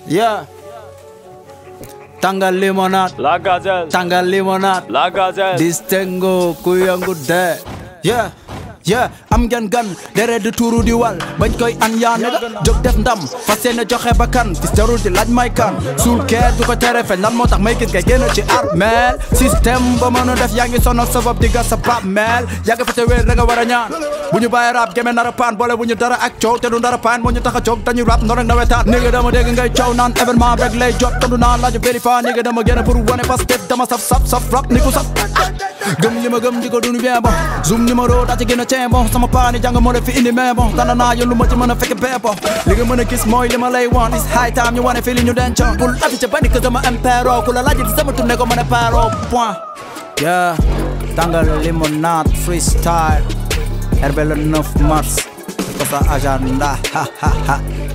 Yeah. Tàngal limonade. La gazelle, Tàngal limonade. la gazelle. Distingo ku yëngu de. Yeah. Yeah, am ngeen gan dere di tuuru di wal bañ koy an yaa ne jóg def ndam fas yéene joxe ba kan fis jarul di laaj may kan suul kee du ko tere feeñ lan moo tax may gis ngay génn ci armeel système ba mën a def yaa ngi sonal sa bopp di gas sa bab meel yaa ngi fa te wéer da nga war a ñaan bu ñu bàyyi rap geme nar a paan boole bu ñu dara ak coow te du dara paan moo ñu tax a jóg dañuy rap ndox rek nawetaan néega dama dégg ngay coow naan événement rek lay jot tondu naa laaju vérifié néega dama génn pour wane parce que dama saf saf saf rap ni ku saf gëm li ma gëm di ko dund bien bon zoom numéro daa ci gën a cee bon sama paani jàng moo la fi indi mais bon dana naa yoon lu ma ci mën a fekk bee bon li nga mën a gis mooy li ma lay wan is high time ñu wane fi li ñu dencoon bul affiché ba ni que sama impero ku la laaj di sama tourné ko mën a paro point yeah tàngal limonade freestyle RB le 9 mars ko sa agenda ha ha ha